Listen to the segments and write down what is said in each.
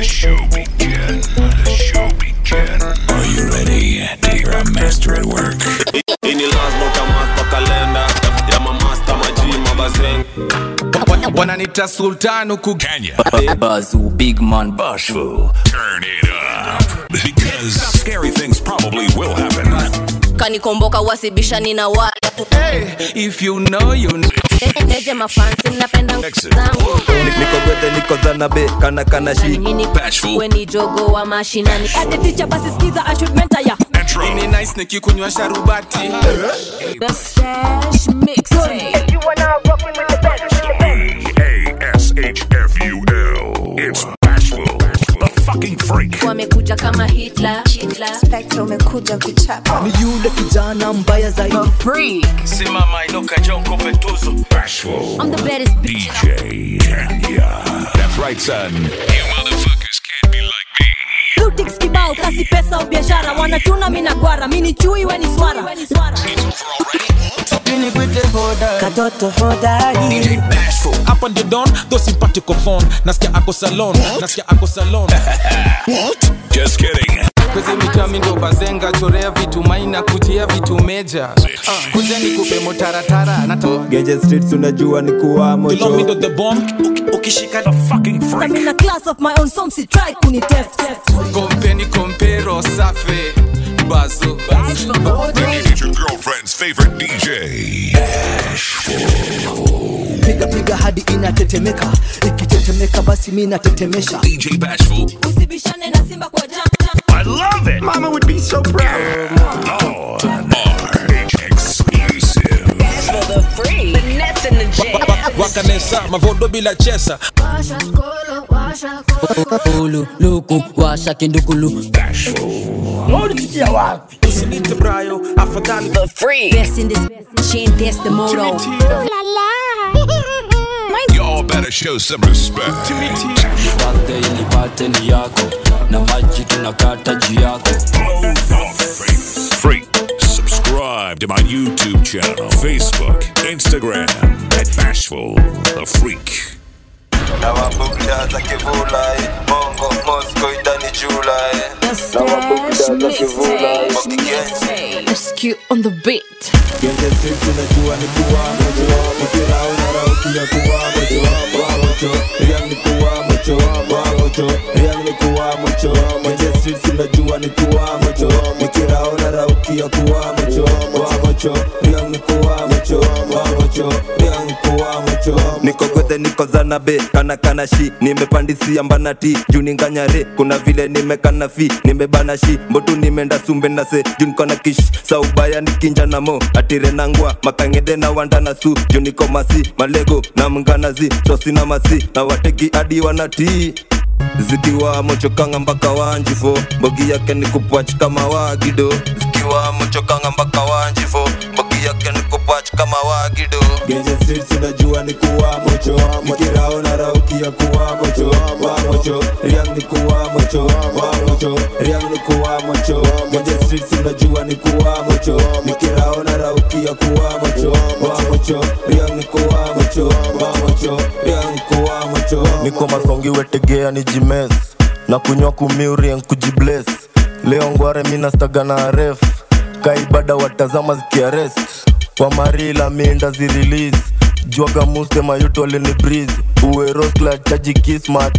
the show begin. The show begin. Are you ready to hear a master at work? ini lazima utamasta kalenda ya mamasta maji mabazeng wananita sultan huku Kenya. Bazoo, big man. Bashful. Turn it up. Because scary things probably will happen. kanikomboka wasibishani na watu hey, if you know you know. neje mafansi mnapenda Exit. zangu niko gwethe niko zanabe kana kana shi nini Bashful. we ni jogo wa mashinani Ate teacher basi skiza I should mentor ya Intro. ni nice nikikunywa sharubati The stash mixtape A S H F U L. It's Bashful. The fucking freak. wamekuja kama hitler, hitler. Spectre umekuja kuchapa ni yule kijana mbaya zaidi Freak simama inuka jonko petuzo Bashful. I'm the baddest bitch. DJ Kenya. That's right, son. You motherfuckers can't be like me. Lutix kibao kasi pesa au biashara wanachuna mina gwara mini chui weni swara katoto hodari DJ Bashful. hapa ndio don tho simpatiko phone nasikia ako salon nasikia ako salon Just kidding. kwezi mitami ndo bazenga chorea vitu maina kujia vitu meja uh, kuja nikupe motaratara nato genje streets unajua ni kuwa Below me mocho ndo the bomb ukishika The fucking freak. I'm in a class of my own some si try kuni test kompeni kompero safe bazo It's your girlfriend's favorite DJ. piga piga hadi inatetemeka ikitetemeka basi mi natetemesha DJ Bashful. usibishane na simba kwa jam I love it. Mama would be so proud. Oh, RH exclusive. wakanesa mavodo bila chesa Ulu, luku, washa kindukulu. usinite brayo afadhali Best in this chain test the moto Y'all better show some respect. Birthday nipate ni yako na maji tunakata juu yako Freak. Subscribe to my YouTube channel, Facebook, Instagram, at Bashful the Freak. na mabugda za kivula eh. bongo mosco idani jula eh. The stash mixtape Wakigenzi. SQ on the beat genje streets unajua ni kuwa mocho mpira unaraukia kuwa mocho wa mocho riang ni kuwa mocho wa mocho riang ni kuwa mocho genje streets unajua ni kuwa mocho mpira unaraukia kuwa mocho wa mocho riang ni kuwa mocho wa mocho riang ni kuwa mocho niko gwethe niko zanabe kana kana shi nimepandisia mbanati juu ninganyare kuna vile nimekana fi nimebana shi mbotu nimeenda sumbe na se juu niko na kish saubaya nikinja na mo atire nangwa makangede na wanda na su juu niko masi malego na mnganazi sosi na masi na wateki hadi wanatii zikiwa mochokanga mpaka wanjifo mbogi yake ni kupwach kama wagido zikiwa mochokanga mpaka wanjifo mbogi yake ni kupwach kama wagido genje streets unajua ni kuwa mocho nikirao na raukia kuwa mocho wa mocho riang ni kuwa mocho wa mocho riang ni kuwa mocho genje streets unajua ni kuwa mocho nikirao na raukia kuwa mocho wa mocho riang ni kuwa mocho wa mocho riang ni kuwa mocho niko masongi wetegea ni jimes na kunywa kumiurien kujibles leo ngware minastaga na ref kaibada watazama zikiarest kwa marila minda zirelease jwaga muste mayuto alini breeze uweroskla chaji kismat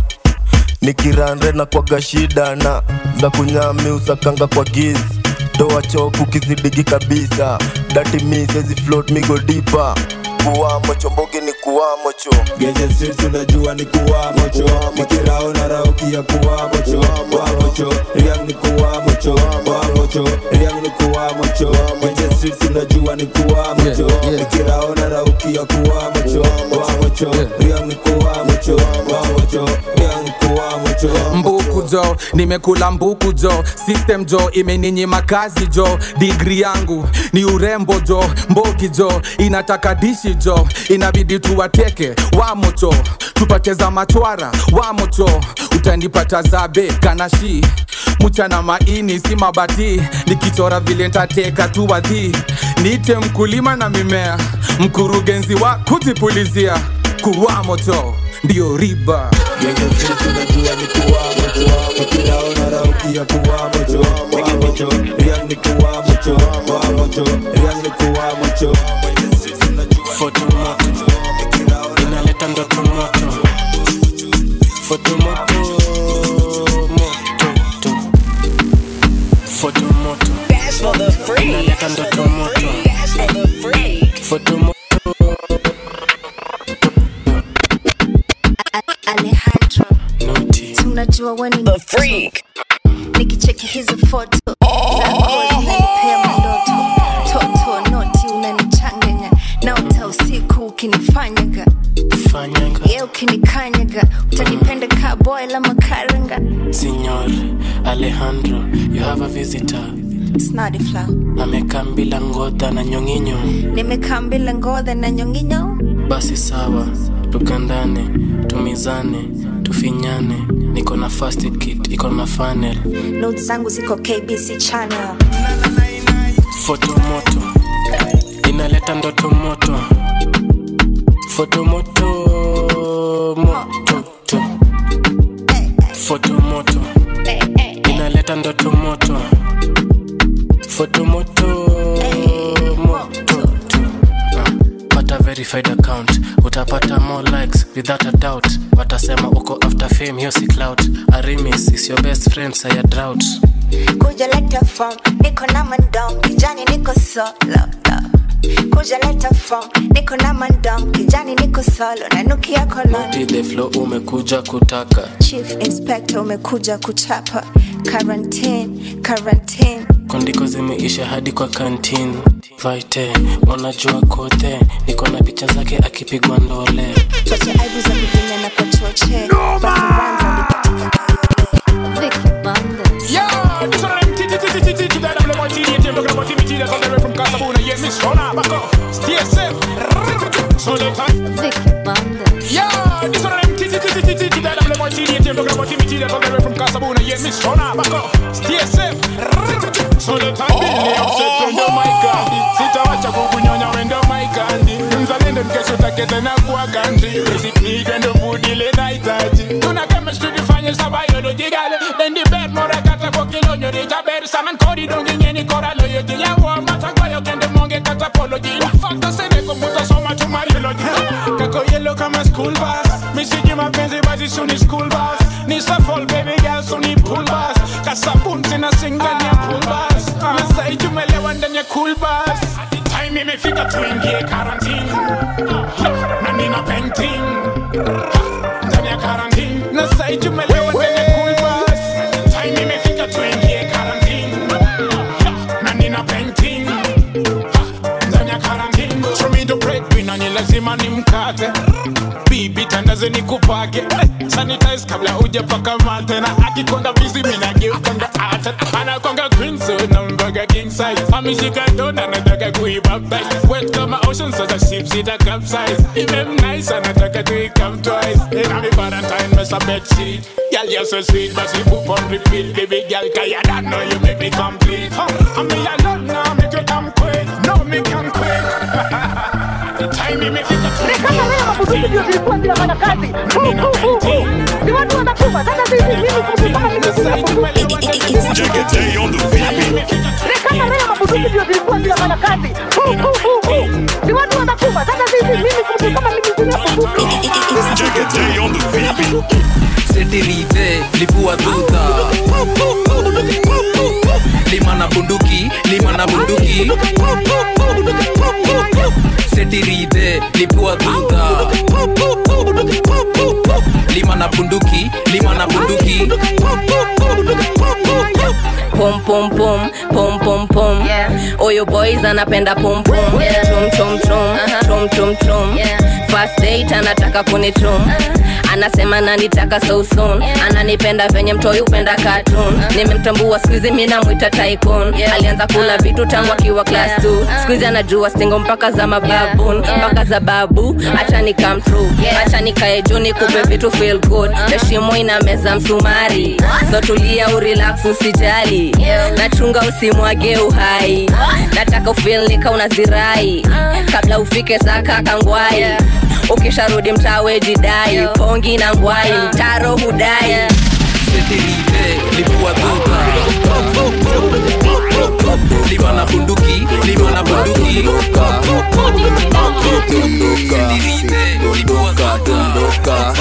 nikiranre na kwaga shida na za kunyami usakanga kwa giz toa choku kizidigi kabisa dati mi sezi float migo dipa kuwamo chombogi ni kuwamo cho genje streets unajua ni kuwamo cho nikirao na raukia kuwamo cho wamo cho riang ni kuwamo cho wamo cho riang ni kuwamo cho genje streets unajua ni kuwamo cho nikirao na raukia kuwamo cho wamo cho riang ni kuwamo cho wamo cho riang ni kuwamo cho mbuku jo nimekula mbuku jo system jo imeninyima kazi jo digri yangu ni urembo jo mbogi jo inataka dishi jo inabidi tuwateke wamocho tupate za machwara wamocho utanipata zabe kanashi mchana maini si mabati nikichora vile ntateka tu wadhi niite mkulima na mimea mkurugenzi wa kujipulizia kuwa moto ndio riba Genje streets unajua ni kuwa mocho ukiyakuwa mocho wa mocho riang ni kuwa mocho wa mocho riang ni kuwa mocho fotomoto inaleta ndoto moto fotomoto mototo fotomoto inaleta ndoto moto fotomoto Alejandro tunajua we ni freak nikicheki hizi foto zako zinanipea mandoto toto noti unanichanganya naota usiku ukinifanyaga ye ukinikanyaga utanipenda ka boy la makaranga Signor Alejandro, you have a visitor. snadi flow Amekaa bila ngodha na nyonginyo. nimekaa mbila ngodha na nyonginyo Basi sawa, tukandane, tumizane, tufinyane. Niko na first aid kit, iko na funnel. notes zangu ziko kbc channel Foto moto inaleta ndoto moto. Foto moto moto to. Foto moto inaleta ndoto moto. Foto moto moto to. Ah, Pata verified account utapata more likes without a doubt watasema uko after fame hiyo si clout arimis is your best friend saya drought kuja leta form niko na mandom kijani niko solo kuja leta form niko na mandom kijani niko solo nanukia koloni Moti the flow umekuja kutaka chief inspector umekuja kuchapa quarantine quarantine kondiko zimeisha hadi kwa kantin vaite unajua kote niko na picha zake akipigwa ndole choche aibu za kudinya na kwa choche basi wanza lipatika Vicky Bandes Yo, this one of them titty titty titty titty that I'm the TDT, I'm talking about Timmy that's all the way from Casabona. Yeah, Miss Rona, back off, stay safe. So the time. Vicky Bandes Yo, this one of them titty titty titty titty that I'm the TDT, I'm talking about Timmy that's all the way from Casabona. Yeah, Miss Rona, back off, stay safe. So the time Billy upset on the mic candy. Sitawacha kukunyonya wendo my candy. Mzalendo mkesho take tena kuwa country. Basic need and the food ile nahitaji. Tuna chemistry difanye sa biology gale. Then the bed mora kata kwa kilonyo rita ber saman kodi dongi ngeni kora loyo jila wa mata kwa yo kende monge kata apology. Fakta sene kumuta soma tu mariology. Kako yellow kama school bus. Misiji mapenzi basi suni school bus. Ni shuffle baby girl suni pool bus. Kasabun sina singa ni ya pool bus. Nasai tumelewa ndani ya cool bus. Time imefika tuingie quarantine. Na nina painting. Ndani ya quarantine. Nasai tumelewa ndani ya cool bus. Time imefika tuingie quarantine. Na nina painting. Ndani ya quarantine. Show me the breadwinner ni lazima nimkate. Bibi tandaze nikupake. Eh, Sanitize kabla hujapaka mate na akikonda busy mimi nageukanga ata. Anakonga queen so na mbaga king size. Ameshika dona nataka kuibaptize. Wet kama ocean so the ship sita capsize. Even nice anataka to come twice. In a Valentine mess a bed sheet. Girl you're so sweet but you poop on repeat. Baby girl kaya don't know you make me complete. Huh. I mean I love now make you come quick. No me come quick. The time imefika tu. Jekete on the VP. Jekete on the VP. setirite lipua tuta lima na bunduki lima na bunduki setirite lipua tuta lima na bunduki lima na bunduki pum pum pum pum pum pum oyo boys anapenda pum pum tum tum tum tum tum tum first date anataka kunitum anasema nanitaka so soon ananipenda venye mtoi upenda cartoon nimemtambua skuizi mi namwita tycoon alianza kula vitu tangu akiwa class 2 skuizi anajua stingo mpaka za mababun mpaka za babu acha ni come true acha nikae juu nikupe vitu feel good heshimo ina meza msumari so tulia urelax usijali nachunga usimwage uhai nataka ufil nika unazirai kabla ufike saka kangwai ukisharudi mtawe jidai pongi na ngwai mtaro hudai setirite lipua tuta dondoka dondoka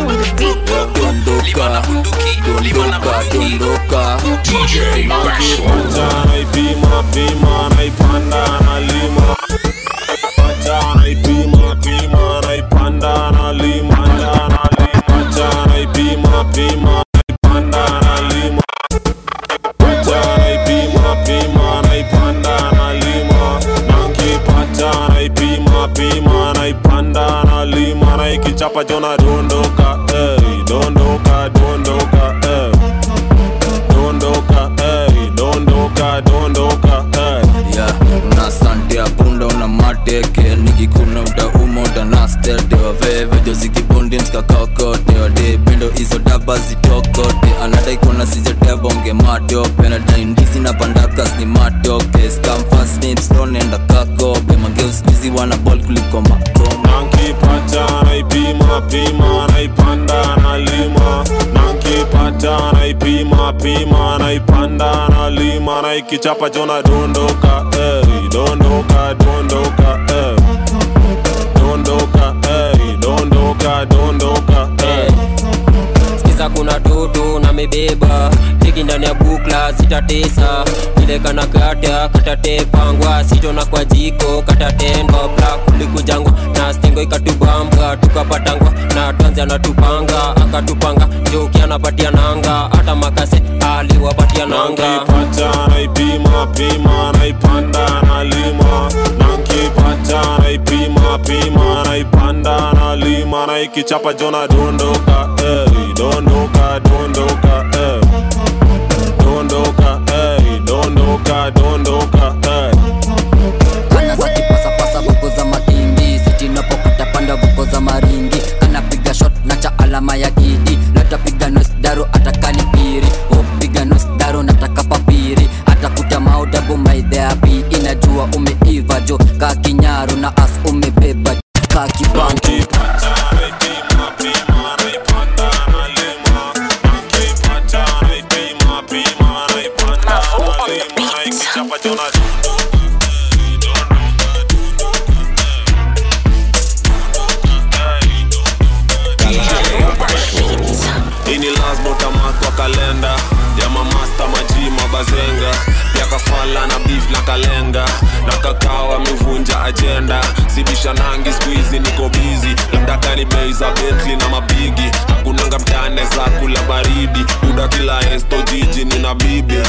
dondoka dondoka dondoka DJ Pacha naipima pima naipanda nalima Pacha naipima pima naipanda nalima Pacha naipima pima naipanda nalima Pacha naipima pima naipanda nalima Nankipata naipima pima naipanda nalima na ikichapa jona dondoka eh, dondoka dondoka eh. dondoka eh, dondoka dondoka eh. yeah, una sante ya punda una mateke nikikuna utauma utanastete waveve jozikibundi mskakakote wade pendo hizo daba zitokote anadai kuona sijatevonge matope nadaindisi na pandakas ni matoke skamfasnipstonenda kakope mangeuskuizi wana bol kuliko makoma nankipata naipima pima naipanda nalima nankipata naipima pima naipanda nalima na ikichapa jona dondoka eh, dondoka dondoka eh. dondoka eh, dondoka dondoka eh. sikiza kuna toto na mebeba tiki ndani ya bukla zitatesa vile kana kata katatepangwa sitona kwa jiko katatendwa bla kulikujangwa na stingo ikatubamba tukapatangwa na tanzi anatupanga akatupanga joki anapatia nanga hata makase aliwapatia nanga nankipata naipima pima naipanda nalima nankipata naipima pima naipanda nalima na ikichapa jona dondoka eh, dondoka dondoka eh. dondoka eh, dondoka dondoka eh. kana za kipasapasa vuko za matindi sitinapokata panda vuko za maringi anapiga shot na cha alama ya kidi latapiga nosdaro atakani piri upiga nosdaro nataka papiri atakuta maudabu maidheapi inajua umeiva jo ka kinyaru na as umebeba ka kibanki ini lazima utamark kwa kalenda ya mamasta maji mabazenga pia kafala na beef na kalenga na kakao amevunja ajenda sibisha nangi skuizi niko bizi labda kani bei za betli na mabigi hakunanga mtane za kula baridi uda kila esto jiji nina bibi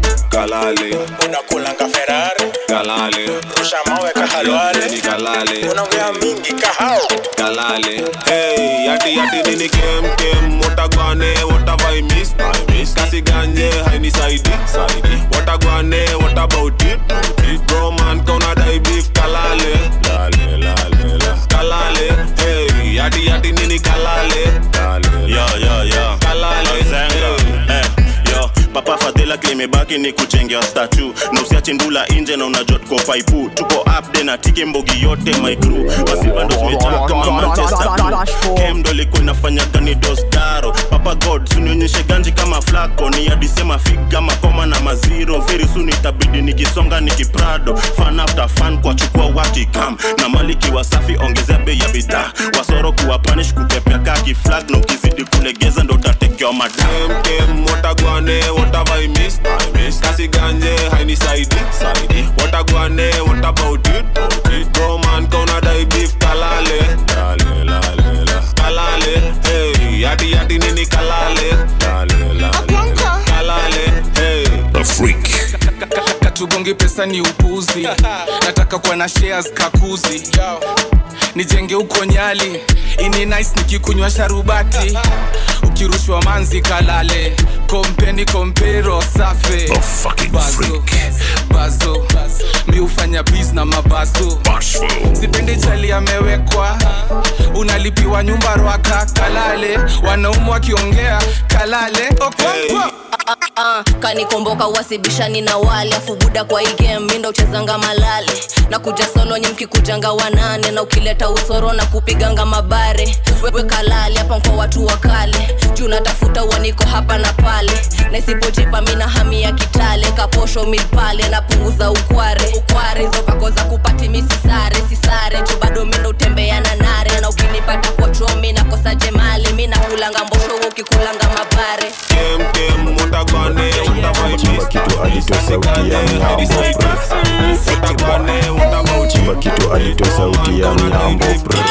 kalale unakulanga ferari kalale rusha mawe kahalwale ni kalale unaongea mingi kahao kalale hey yati yati nini kem kem watagwane watavai miss I miss kasi ganje haini saidi saidi watagwane what about it bro man kona dai beef kalale lale lale la kalale hey yati yati nini kalale yo yo yo kalale Zenga. Eh, yo papa fadhila kilimebaki ni kuchengea statu na usiache ndula inje na unajua tuko paipu tuko upde na tiki mbogi yote my crew basi bando zimejaa kama manchester Blue. kem ndo ilikuwa inafanya gani dostaro papa god sunionyeshe ganji kama flako ni adisema figa makoma na maziro very soon itabidi nikisonga nikiprado fan after fan kwa chukua wakikam na maliki wasafi ongezea bei ya bidhaa wasoro kuwa panish kukepea kaki flag na ukizidi kulegeza ndo utatekewa madam kem kem watagwane watavai miss I miss kasi ganje haini saidi saidi watagwane what about it bro man kona dai beef kalale lale lale la kalale hey yati yati nini kalale lale lale la kalale hey The Freak. katugongi pesa ni upuzi nataka kuwa na shares kakuzi nijenge huko nyali ini nice nikikunywa sharubati ukirushwa manzi kalale kompeni kompero safe The fucking bazo, bazo mi hufanya bis na mabazo sipendi chali amewekwa unalipiwa nyumba rwaka kalale wanaumu wakiongea kalale okonkwo uh, kanikomboka wasibishani na wale afu buda kwa hii game mindo uchezanga malale na kuja solo nye mkikujanga wanane na ukileta usoro na kupiganga mabare wewe kalale hapa kwa watu wa kale juu natafuta uaniko hapa na pale na isipojipa mina hami ya kitale kaposho milpale napunguza ukware ukware hizo vako za kupati misisare sisare juu bado mindo utembea na nare na ukinipata kwa chomi nakosa jemali mi nakulanga mbosho wewe ukikulanga mabare kemkem mutagwane chimba kitu alitoa sauti ya mnyambo chimba kitu alitoa sauti ya mnyambo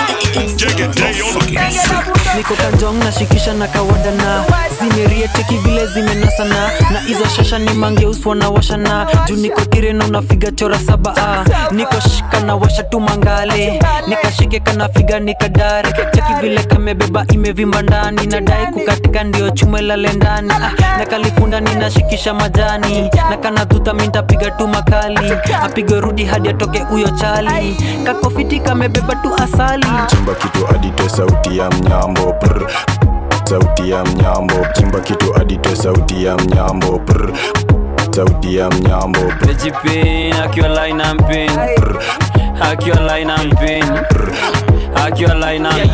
niko kanjong nashikisha na kawadana zimerieteki vile zimenasana na hizo shasha ni mangeuswa na washana juu niko tireno nafiga chora saba ah. niko shika na washa tu mangale nikashike kanafiga nikadare cheki vile kamebeba imevimba ndani nadai kukatika ndio chume lale ndani ah. na kalikunda ninashikisha majani na kanadhuta mintapiga tu makali apige rudi hadi atoke huyo chali kakofiti kamebeba tu asali chimba kitu adite sauti ya mnyambo prr. sauti ya mnyambo chimba kitu adite sauti ya mnyambo prr. sauti ya mnyambo prr. Pejipin, akiwa line and pin Akiwa line and pin Akiwa line and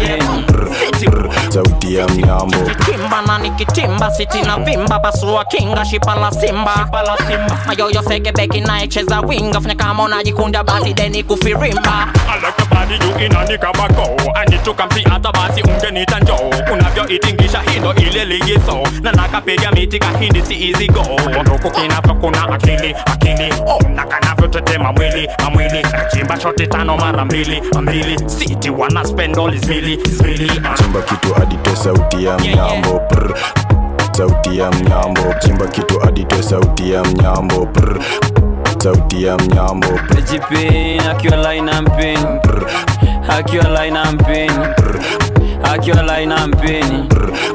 pin sauti ya mnyambo kimba na nikitimba siti na vimba pasua kinga shipa la simba mayoyo sekebeki naecheza winga fanya kama unajikunda basi deni kufirimba I like your body you inani kama go I need to come see hata basi ungenita njoo unavyoitingisha hindo ile ligiso na nakapiga miti kahindi si easy go nduku kinavyo kuna akili akili oh na kanavyotetema mwili amwili nachimba shoti tano mara mbili mbili siti wana spend all is mili is mili uh. chimba kitu adite sauti ya mnyambo prr. sauti ya mnyambo chimba kitu adite sauti ya mnyambo prr. sauti ya mnyambo prr. Pejipin, akiwa line and pin Akiwa line and pin Akiwa line and pin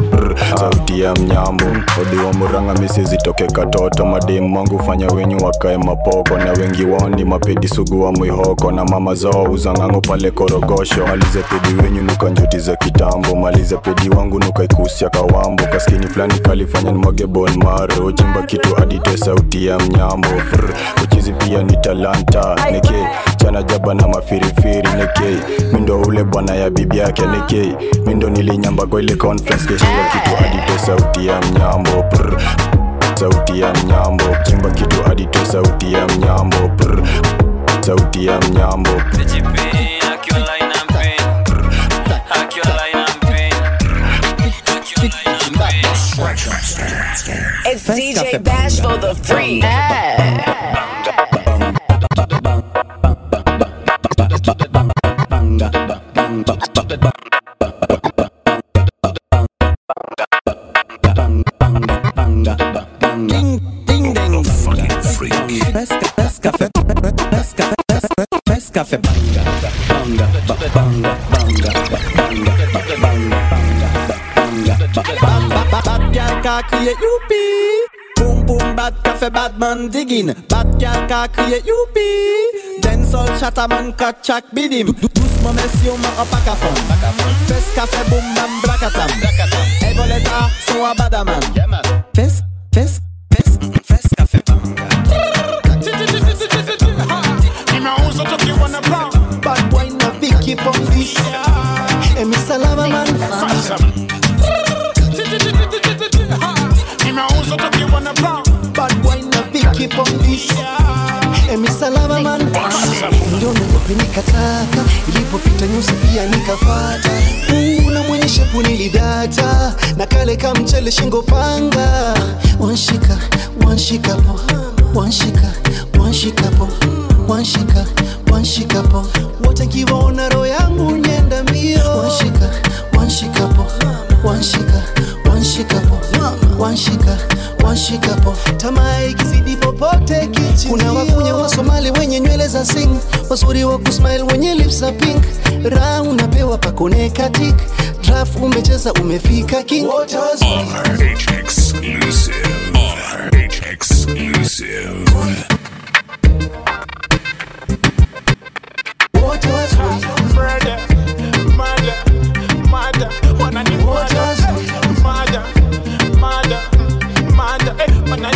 sauti ya mnyambo odi wa muranga misi zitoke katoto mademu wangu fanya wenyu wakae mapoko na wengi wao ni mapedi sugu wa mwihoko na mama zao uzangango pale korogosho malize pedi wenyu nuka njuti za kitambo malize pedi wangu nuka ikusia kawambo kaskini fulani kalifanya nimwage bon maro chimba kitu adite sauti ya mnyambo Prr. uchizi pia ni talanta neke chana jaba na mafirifiri neke mindo ule bwana ya bibi yake neke mindo nilinyamba kwa ile conference keshinga kitu adite sauti ya mnyambo Prr. sauti ya mnyambo chimba kitu adite sauti ya mnyambo Prr. sauti ya mnyambo Pejipin, akiwa line and pin Akiwa line and pin It's DJ Bash for the free. Café banga, banga, ba- banga, banga, ba- banga, ba- banga, banga, ba- banga, ba- banga. Ba- Bad girl ka kriye youpi Boom boom bad cafe bad man digging Bad girl ka kriye youpi Dancehall chatter man ka chak bidim Dou- Doucement messieurs man en pack à fond Fes café boom bam blakatam Hey voleta son a badaman Fes, fes, fes, fes café banga Nimeuza tukiwa na brown Bad boy na Vicky Pombi Emi salama man Nimeuza tukiwa na brown Bad boy na Vicky Pombi Emi salama man ndio niogope nikataka ilipopita nyusi pia nikafata mungu na mwenye shepu nilidata na kale ka mchele shingo panga wanshika wanshikapo wanshika wanshikapo wanshika wanshikapo wote nkiwaona roho yangu nyenda mbio wanshika wanshikapo wanshika wanshikapo wanshika wanshikapo tamaa ikizidi popote kichi kuna wakunya wa somali wenye nywele za sing wazuri wa kusmile wenye lips za pink raha unapewa pakone katik draf umecheza umefika king Wote wazuri. RH exclusive. RH exclusive. wote wazuri Murder, murder, murder Wanna ni murder Murder, murder, murder Eh, wanna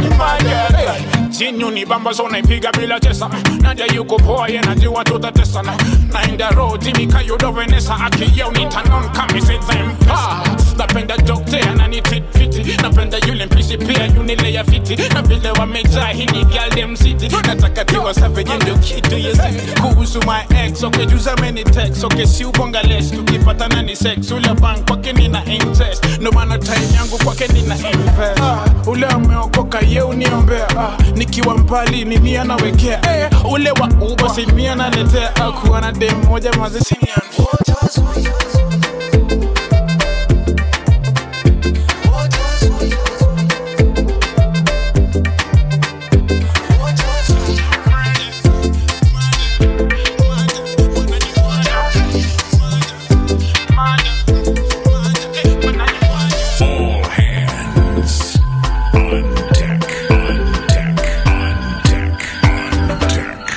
unibamba so naipiga bila tesa naja yuko poa ye najua tutatesa na naenda roho timika yudo venesa akiyeu nitanon kamisezempa napenda dokte ananititfiti napenda yule mpishi pia yunile ya fiti na vile wamejaa hini galdem city nataka tiwa savage ndio kitu yesi kuhusu my ex okay juza many text okay si ubonga less tukipatana ni sex ule bank kwake nina interest ndo maana time yangu kwake nina invest ah, ule ameokoka ye uniombea ah, nikiwa mbali ni mia nawekea eh, ule wa uba si mia naletea ah, kuwa na dem moja mazisimian All hands on deck. On deck. On deck. On deck.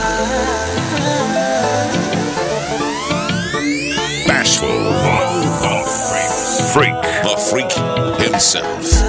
Bashful. The freak. Freak. The freak himself.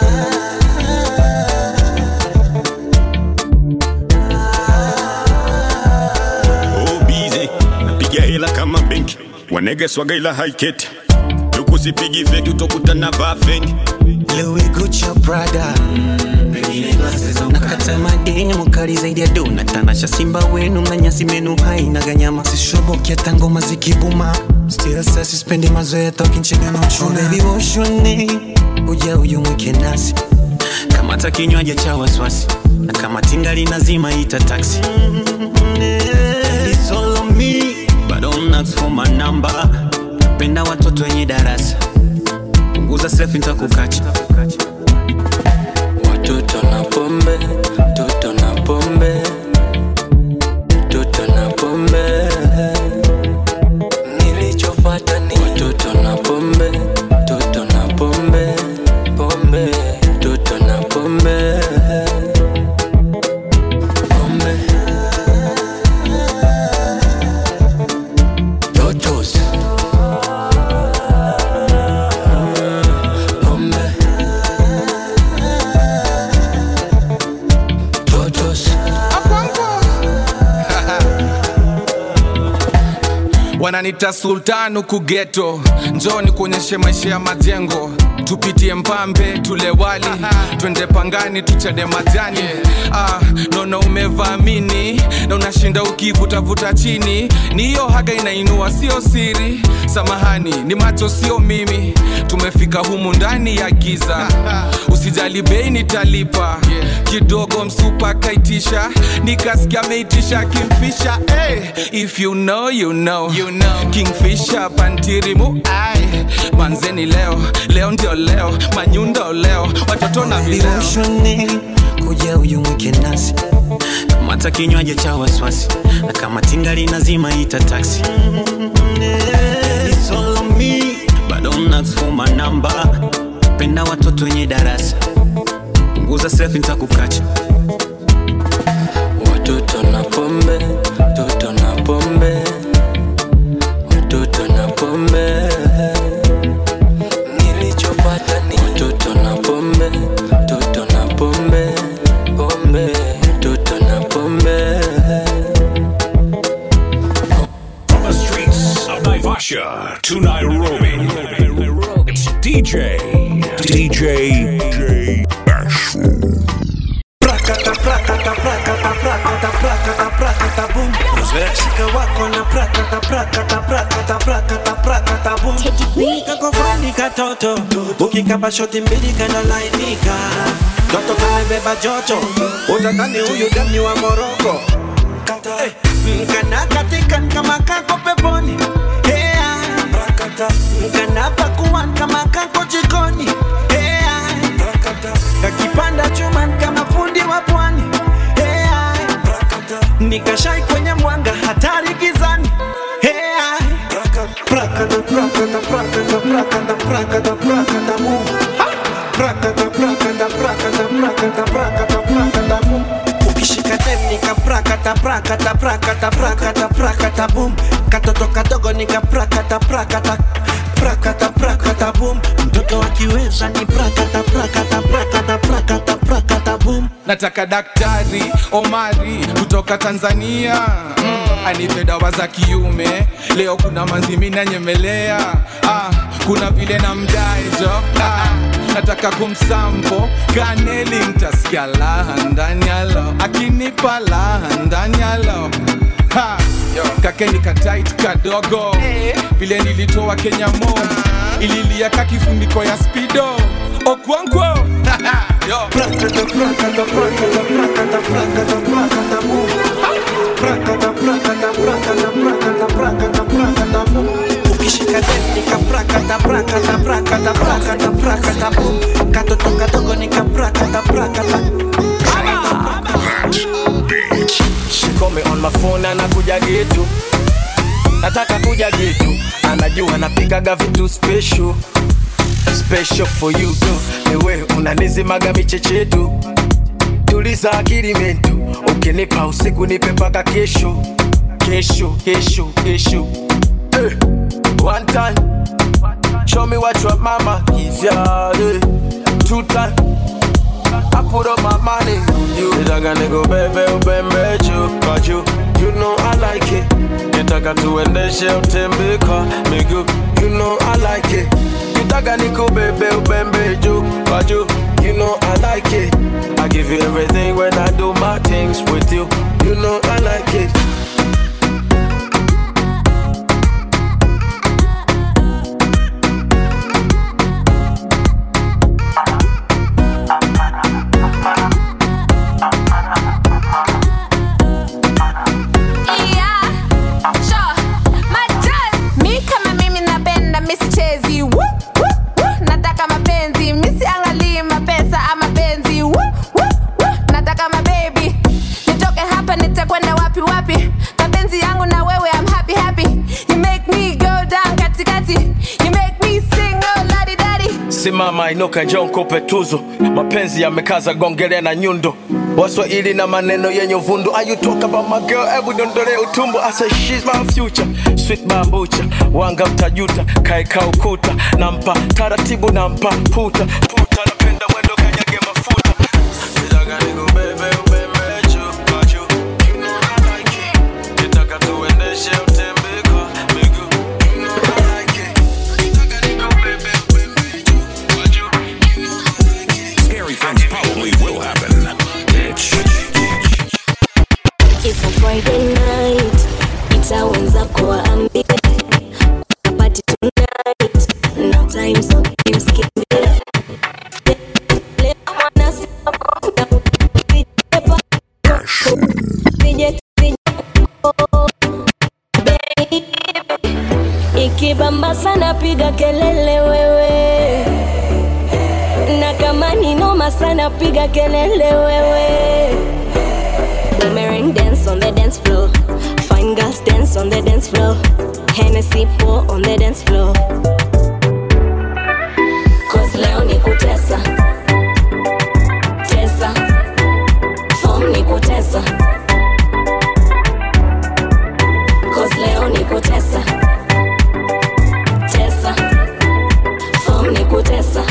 Oh, busy. napiga hela kama benki wanege swaga ila haiketi tukusipigi feki utokutana vaa feki Louis Gucci Prada nakata mademu kali zaidi ya dona tanasha simba wenu mnanyasi menu haina ganyama sishobokia tangoma zikibuma still sasa sispendi mazoea tokinchega na uchuna oh, baby woshone uja uyumwike nasi kamata kinywaji cha waswasi na kama tingali nazima ita taksi It's all on me, but don't ask for my number. Penda watoto wenye darasa punguza selfie nitakukacha watoto na pombe toto na pombe toto na pombe nilichofata ni watoto na pombe toto na pombe pombe toto na pombe pombe totos pombe totos wananita sultan huku geto njoni kuonyeshe maisha ya majengo tupitie mpambe tule wali twende pangani tuchade majani ah, naona umevaamini na unashinda ukivutavuta chini ni hiyo haga inainua sio siri samahani ni macho sio mimi tumefika humu ndani ya giza usijali bei nitalipa kidogo msupa kaitisha nikasikia ameitisha kimfisha hey, if you know, you know. You know. kingfisha pantirimu ai manzeni leo leo ndio leo manyundo leo watoto na vileo Viroshone kuja uyumwike nasi kamata kinywaji cha waswasi na kama tingali nazima ita taksi It's all on me, but don't ask for my number. Penda watoto wenye darasa punguza selfie nitakukacha watoto na pombe toto na pombe watoto na pombe nilichopata ni watoto na pombe toto na pombe pombe toto na pombe From the streets of Naivasha to Nairobi, it's DJ. DJ Bashful. Prakata, prakata, prakata, prakata, prakata, prakata, boom. Shika wako na prakata, prakata, prakata, prakata, prakata, boom. Kako fani katoto, ukikapa shoti mbili kana lainika. Toto kamebeba joto, utatani huyu dami wa Moroko. Eh, Mkana katika kama kako peponi. Hey, Mkana pakuan kama kako jikoni. Hey, kakipanda chuma kama fundi wa pwani hey, nikashai kwenye mwanga hatari gizani hey, prakata prakata prakata prakata prakata prakata mu prakata prakata prakata prakata prakata prakata mu ukishika dem nika prakata prakata prakata prakata prakata boom katoto kadogo nika prakata prakata prakata prakata boom mtoto akiweza ni prakata prakata prakata prakata prakata boom nataka daktari omari kutoka tanzania mm. anipe dawa za kiume leo kuna manzimi nanyemelea ah, kuna vile na mdaejo ah, nataka kumsampo kaneli ntasikia laha ndani yalo akinipa laha ndani yalo Ha, kakeni katait kadogo vile nilitoa kenya mo ililia ka kifuniko ya spido okwankwo Yo. Prakata, prakata, prakata, prakata, prakata, prakata, boom. Prakata, prakata, prakata, prakata, prakata, prakata, boom. ukishika deni kaprakata prakata prakata prakata prakata boom. katoto kadogo nikaprakata prakata She call me on my phone anakuja gitu nataka kuja gitu anajua napikaga vitu special special for you tu niwe unanizimaga michechetu tuliza akili mentu ukinipa usiku nipe paka kesho kesho kesho kesho eh, one time show me what your mama is yeah, eh. two time I put up my money on you. Nitaka niko bebe ubembe juu kwa juu. You know I like it. Nitaka tuendeshe utembe kwa miguu. You know I like it. Nitaka niko bebe ubembe juu kwa juu. You know I like it. I give you everything when I do my things with you. You know I like it. Yeah, sure. Majaz. Mi kama mimi napenda misichezi Woo, woo, woo. nataka mapenzi misiangalii mapesa ama penzi Woo, woo, woo. nataka mabebi nitoke hapa nitakwenda wapi wapi mapenzi yangu na wewe I'm happy happy you make me go down katikati you make me sing oh ladi dadi simama inuka njoo nikupe tuzo mapenzi yamekaza gongelea na nyundo waswahili na maneno yenye uvundu Are you talk about my girl hebu dondole utumbo I say she's my future sweet bambucha wanga mtajuta kaeka ukuta nampa taratibu nampa puta puta napenda mwendo kanyage mafuta Nitaka nikubebe ubembe juu kwa juu. You know I like it. Nitaka tuendeshe utembe kwa miguu. You know I like it. Nitaka nikubebe Scary things probably will happen. Bitch. It's a Friday night, itaanza kuwaambia party tonight, no time so games kimbia. Leo wanasema kuna kupiga Pije pije Baby Ikibamba sana piga kelele wewe Na kama ni noma sana piga kelele wewe Boomerang dance on the dance floor. Fine girls dance on the dance floor. Hennessy pour on the dance floor. Cause leo ni kutesa. Tesa. Form ni kutesa. Cause leo ni kutesa. Tesa. Form ni kutesa.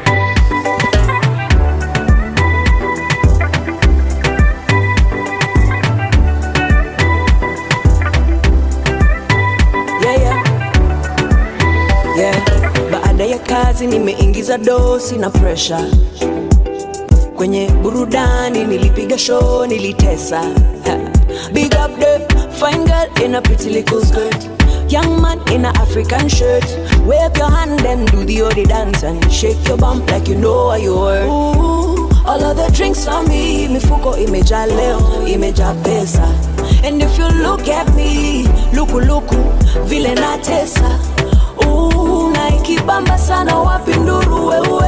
yeah, yeah. Yeah. Baada ya kazi nimeingiza dosi na pressure kwenye burudani, nilipiga show, nilitesa. Ha. Big up the fine girl in a pretty little skirt. Young man in a African shirt. Wave your hand and do the odi dance and shake your bump like you know what you were. Ooh, all of the drinks on me, mifuko imejaa leo, imejaa pesa. And if you look at me, luku luku, vile natesa. Ooh, na ikibamba sana wapi nduru wewe.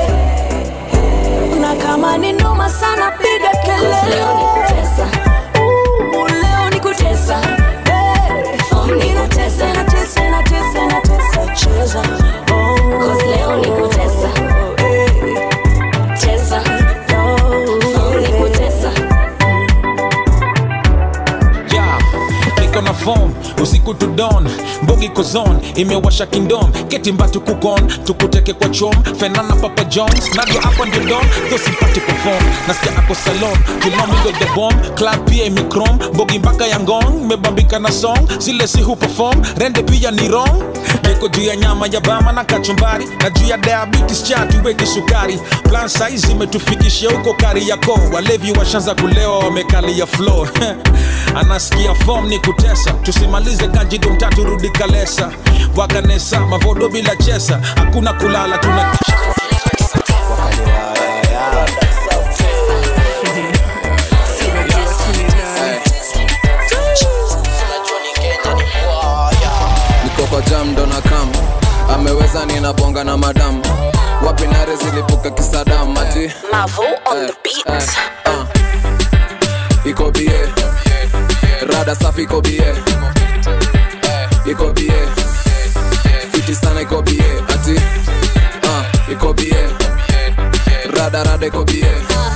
Na kama ni noma sana piga kelele. Leo ni kutesa. Ooh, leo ni kutesa. Hey, inatesa, inatesa, inatesa, inatesa, cheza. Oh, Cause leo ni kutesa. hey. Tesa. Form ni kutesa. yeah. niko na form usiku usiku to dawn mbogi kozon imewasha kingdom ketimba tukukon tukuteke kwa chom fenana papa jones nadio hapa ndio don thosipati perform nasikia ako salon kilamindo the bomb club pia imikrom mbogi mpaka ya ngong mebambika na song zile si hu perform rende pia ni wrong niko juu ya nyama ya bama na kachumbari na juu ya diabetes chatu weki sukari plan size imetufikishia huko kari yako walevi washanza kulewa wamekalia floor anasikia form ni kutesa tusimalize kajido mtatu rudi kalesa wakanesa mavodo bila chesa hakuna kulala tuna niko kwa jam ndo na kam ameweza ninabonga na madam wapi nare zilipuka kisadam ati Mavo on the beat. uh. iko bie rada safi iko bie iko bie fiti sana iko bie ati uh. iko bie rada rada iko bie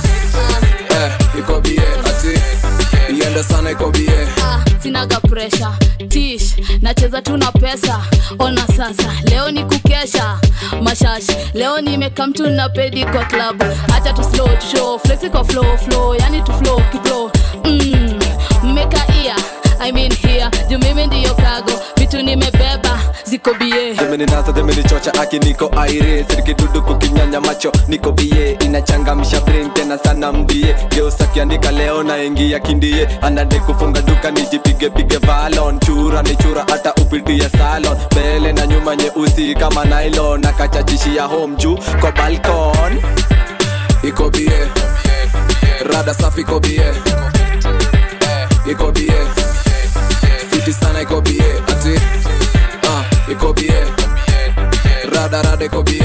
eh, iko bie ati iende sana iko bie sinaga presha tish nacheza tu na pesa ona sasa leo ni kukesha mashashi leo nimeka mtu na pedi kwa klabu hacha tu slow tu show flexi kwa flow flow yani tu flow kiplo mm, mmeka ia I mean here juu mimi ndiyo kago vitu nimebeba ziko bie Zimeninasa zimenichocha aki niko aire sirikidudu kukinyanya macho niko bie inachangamsha brain tena sana mbie geusa kiandika leo na ingia kindie anade kufunga duka nijipige pige valon chura ni chura hata upitie salon mbele na nyuma nyeusi kama nylon akachachishia home juu kwa balkon iko bie rada safi iko bie iko bie fiti sana iko bie ati uh, iko bie rada rada iko bie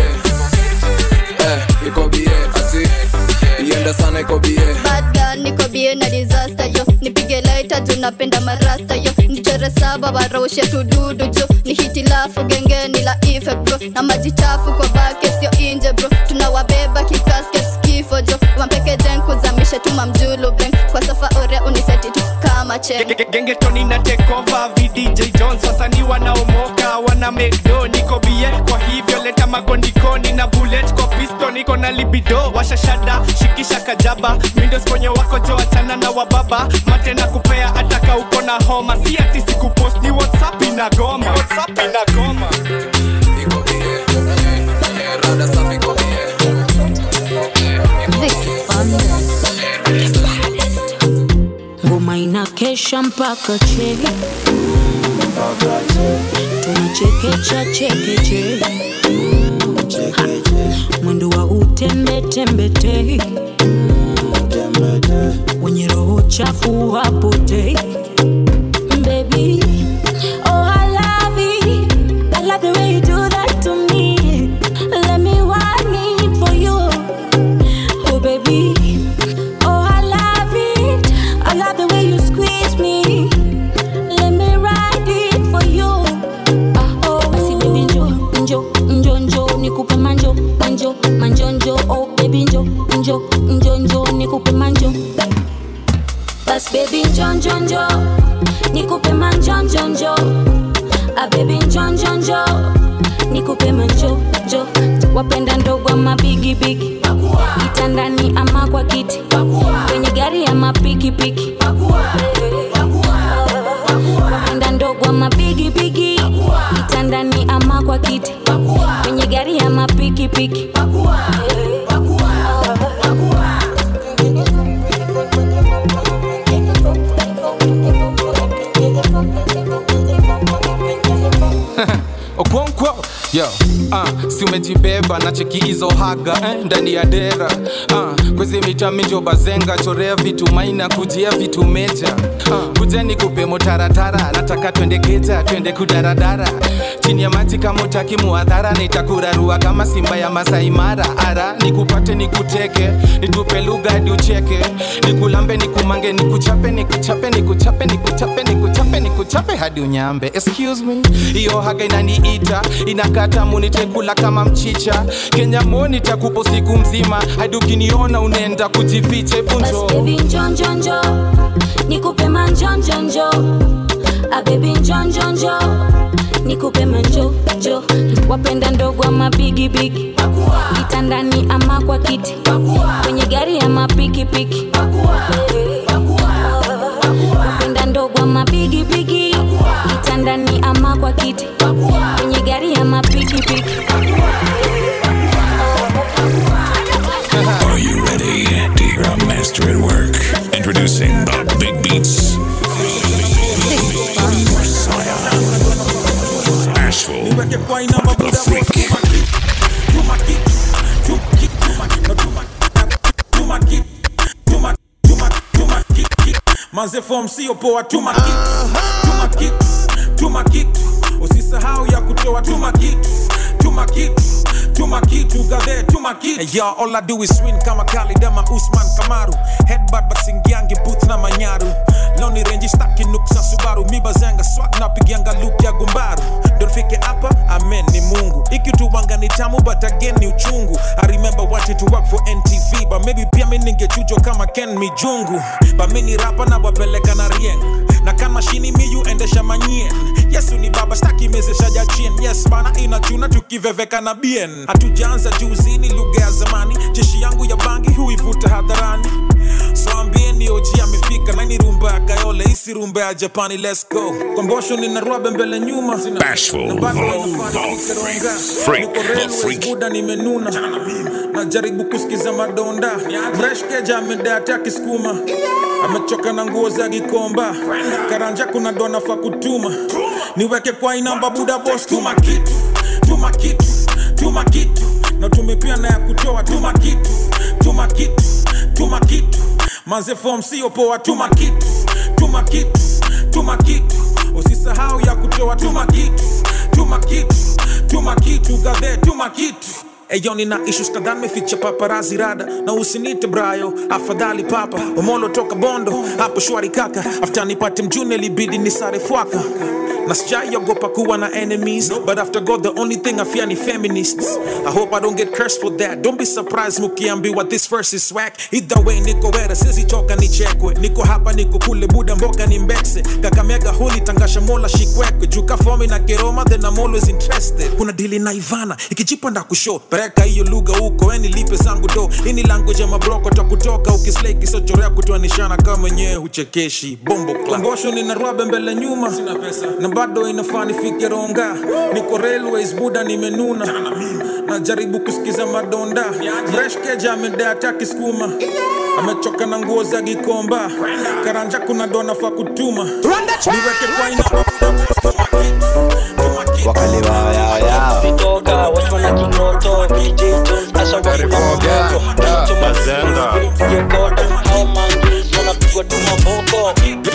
eh, iko bie ati iende sana iko bie Bad girl, niko bie na disaster yo nipige laita juu napenda marasta yo nichore saba waroshe tududu jo ni hitilafu gengeni la ife bro na maji chafu kwa bake sio inje bro tunawabeba kikasket kifo jo wampeke jen kuzamisha tuma mjulu beng kwa safa ore uniseti tu kama chen gengetoni na tekova vdj jones wasanii wanaomoka wana mekdo niko bie kwa hivyo leta magondikoni na bullet kwa pisto niko na libido washashada shikisha kajaba mindos kwenye wako jo achana na wababa mate na kupea ataka uko na homa si ati sikupost ni whatsapp inagoma whatsapp inagoma rada safi iko bie ngoma inakesha mpaka che tunachekecha chekeche Ha, mwendo wa utembetembete wenye roho chafu hapotei Baby, oh I love it. I love the way you do that to me. Let me want it for you. Oh baby, oh I love it. I love the way you squeeze me. Let me ride it for you. Ah, oh, basi baby njo njo njo njo nikupe manjo manjo manjo njo oh baby njo njo njo njo nikupe manjo Bas baby njo njo njo Nikupe manjo njo njo Ah baby njo njo njo Nikupe manjo njo wapenda ndogo ama bigi bigi kitandani ama kwa kiti kwenye gari ama pikipiki wapenda ndogo ama bigi bigi kitandani ama kwa kiti kwenye gari ama pikipiki okonkwo yo uh, si umejibeba na cheki hizo haga eh, ndani ya dera uh, kwezi mitaminjo bazenga chorea vitu maina kujia vitu meja uh, kujeni kupe motaratara nataka twende geja twende kudaradara chini ya maji kama utaki muadhara nitakurarua kama simba ya masaimara ara nikupate nikuteke nitupe lugha hadi ucheke nikulambe nikumange nikuchape nikuchape nikuchape nikuchape nikuchape nikuchape hadi unyambe excuse me hiyo haga inaniita inakata munitekula kama mchicha kenya moni takupo siku mzima hadi ukiniona unaenda kujificha Bas punjo baby njo njo njo Nikupe manjo njo njo abebi njonjonjo nikupe manjo jo wapenda ndogo ama bigibigi kitandani ama kwa kiti kwenye gari ama pikipiki wapenda ndogo ama bigibigi kitandani ama kwa kiti kwenye gari ama pikipiki Are you ready to hear a master at work? Introducing the Big Beats. Asheville, the freak. manze form sio poa tuma kitu tuma kitu tuma kitu usisahau ya kutoa tuma kitu tuma kitu tuma kitu gadhe tuma kitu hey, yo, all I do is win kama Khalid ama Usman Kamaru headbutt but singiangi booth na manyaru loni renji staki nuksa Subaru mi bazanga swag na pigianga look ya gumbaru ndo nifike hapa amen ni Mungu ikituwanga ni tamu but again ni uchungu I remember wanting to work for NTV but maybe pia mi ningechujwa kama Ken Mijungu but mi ni rapa na wapeleka na rieng na kama shini miyu endesha manyien yesu ni baba staki mezesha jachien yes bana inachuna tukiveveka na bien hatujaanza juuzini lugha ya zamani jeshi yangu ya bangi huivuta hadharani so ambieni oji amefika nani rumba ya kayole isi rumba ya japani let's go kombosho nina rwabe mbele nyuma Bashful, Na bado the inafanya nikeronga. freak, Niko the railways, freak. buda nimenuna najaribu kusikiza madonda mreshkeja amedeate akisukuma amechoka na nguo za gikomba karanja kuna dona fa kutuma niweke kwa inamba buda bos tuma kitu tuma kitu tuma kitu na tumepia na ya kutoa tuma kitu tuma kitu tuma kitu manze form sio poa tuma kitu tuma kitu tuma kitu usisahau ya kutoa tuma kitu tuma kitu tuma kitu gadhe tuma kitu Eyo nina issues kadhaa meficha paparazi rada na usinite brayo afadhali papa omolo toka bondo hapo shwari kaka after nipate mjune libidi ni sare fwaka na sijaiogopa kuwa na enemies but after god the only thing i fear ni feminists i hope i don't get cursed for that don't be surprised mukiambiwa this verse is swag either way niko wera sizichoka nichekwe niko hapa niko kule buda mboga ni mbekse kakamega huli tangasha mola shikwekwe juka fomi na keroma then i'm always interested kuna dili na ivana ikijipa nda kusho pereka hiyo lugha huko eni lipe zangu do ini language ya mabroko ta kutoka ukislei kisochorea kutoanishana kama mwenyewe huchekeshi bombo kombosho nina rwabe mbele nyuma na bado inafaa nifike ronga niko railways buda nimenuna najaribu kusikiza madonda mreshkeja amedeata akisukuma amechoka na nguo za gikomba karanja kuna dona fa kutuma niweke kwa ina wakali wao yao yao vitoka watu na kingoto kijitu sasa wainamoko Bazenga. yogoto au mangi wanapigwa tu maboko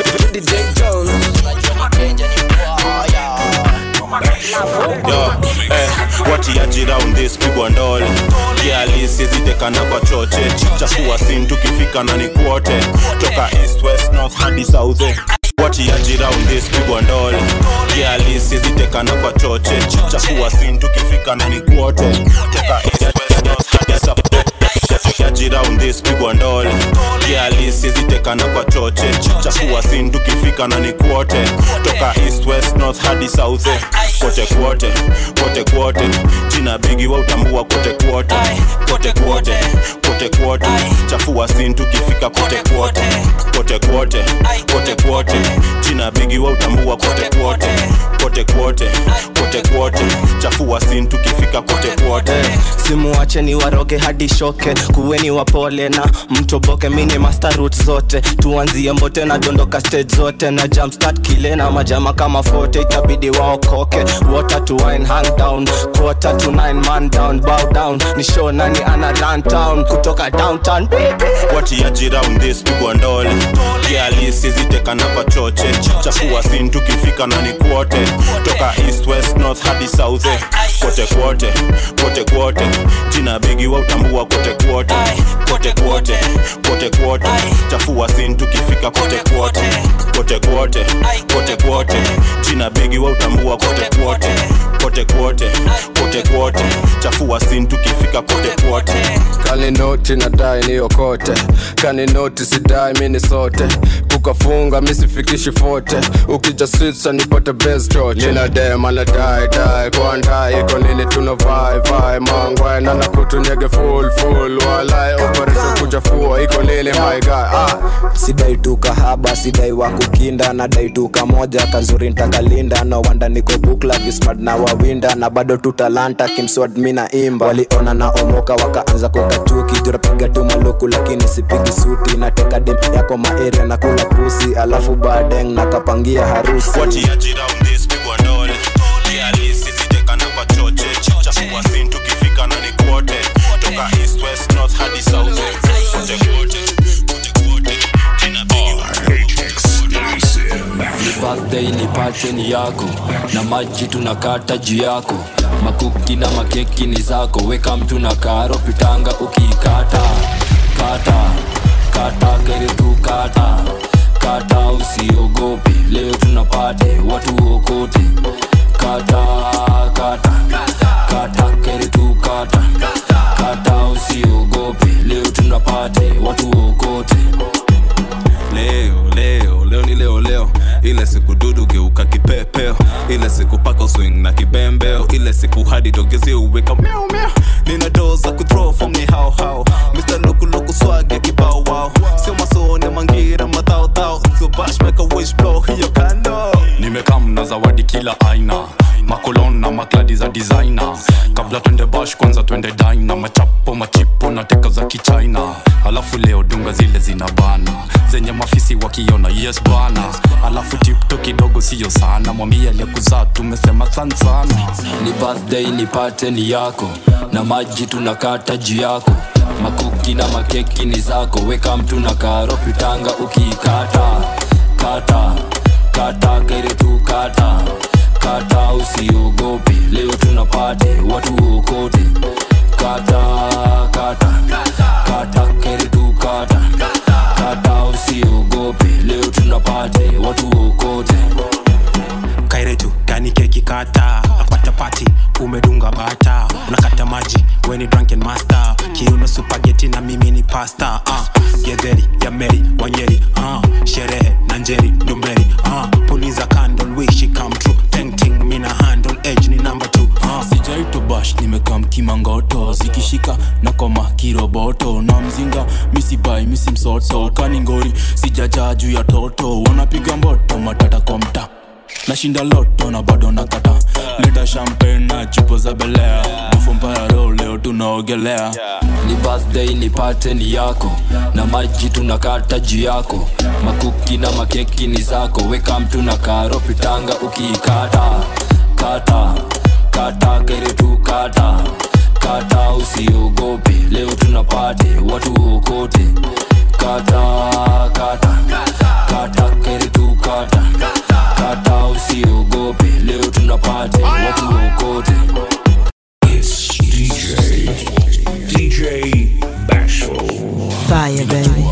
Yo, eh, watiaji round this pigwa ndole kialisizitekana kwa choche chafua sin tukifika na ni kuote toka east west north hadi south eh. watiaji round this pigwa ndole kialisizitekana kwa choche chafua sin tukifika na ni kuote toka east west north hadi south Yaji round this pigwa ndole kialisizitekana kwa choche chafua sin tukifika na ni kuote toka east west north hadi south eh. kote kuote kote kuote jina bigi wa utambua kote kuote kote kuote kote kuote chafua sin tukifika kote kuote kote kuote kote kuote jina bigi wa utambua kote kuote kote kuote kote kuote chafua sin tukifika kote kuote simuwache ni waroge hadi shoke kuweni wapole na mtoboke mini master root zote tuanzie mbote na dondoka stage zote na jumpstart kile na majama kama fote itabidi waokoke water to wine hang down quarter to nine man down bow down ni show nani ana run town kutoka downtown watiaji round this pigwa ndole kialisizitekana kwa choche chafua sin tukifika na ni kuote toka east west north hadi south eh. kote kuote kote kuote jina bigi wa utambua kote kuote kote kuote kote kuote chafua sin tukifika kote kuote kote kuote kote kuote jina bigi wa utambua kote kuote kote kuote kote kuote chafua sin tukifika kote kuote kaninoti nadai niokote kaninoti sidai mini sote ukafunga misifikishi fote ukija switsa nipate best choche nina dem anadai dai kwandai iko nini tuna vai vai mangwe nana kutunyege full full walai operation kuchafua iko nini my guy ah sidai tu kahaba sidai wa kukinda nadai tu kamoja kazuri ntakalinda no wanda niko bukla vismart na wawinda na bado tu talanta kimswad mi na imba waliona na omoka wakaanza kukatuki jurapiga tu maluku lakini sipigi suti nateka dem yako maeria na kula pusi alafu badeng nakapangia harusi watiaji round this pigwa ndole kialisi sitekana kwa choche chafua sin tukifika na ni kwote toka east west north hadi south kote kwote ni birthday ni party ni yako na maji tunakata juu yako makuki na makeki ni zako weka mtu na karo pitanga ukiikata kata kata kere tu kata kata usiogope leo tunapate watu okote kata kata kata kere tu kata kata usiogope leo tunapate watu okote leo leo leo ni leo leo ile siku dudu geuka kipepeo ile siku paka swing na kibembeo ile siku hadi dogezi uweka miau miau nina doo za kuthrow form ni hao hao Mr. Loku Loku swag ya kibao wao sio masone mangira madhao dhao sio bash make a wish blow hiyo kando nimekam na zawadi kila aina makolon na makladi za designer kabla twende bash kwanza twende dina machapo machipo na teka za kichina alafu leo dunga zile zina bana zenye mafisi wakiona yes bana alafu tipto kidogo siyo sana mwambie aliyekuzaa tumesema san sana ni birthday ni pate ni yako na maji tunakata juu yako makuki na makeki ni zako weka mtu na karo pitanga ukiikata kata kata kere tu kata kata usiogope leo tunapate watu okote kata kata kata kere tu kata kata usiogope leo tunapate watu okote kairetu gani keki kata napata pati umedunga bata unakata maji weni drunken master kiuno supageti na mimi ni pasta uh, gedheri ya meri wanyeri uh, sherehe na njeri ndomberi uh, puliza candle wish it come true ting ting mina handle edge ni number two uh. sijaito bash nimekam kimangoto zikishika na koma kiroboto na mzinga misibai misimsoto kaningori sijajaa juu ya toto wanapiga mboto matata kwa mta nashinda loto na bado nakata leta champagne na chupo za belea bufompayaro leo tunaogelea ni birthday ni pate ni yako na maji tunakata juu yako makuki na makeki ni zako weka mtu na karo pitanga ukiikata kata kata kere tu kata kata usiogope leo tunapate watu okote kata kata kata kere tu kata kata usiogope leo tunapate watu okote It's DJ, DJ Bashful. Fire, baby.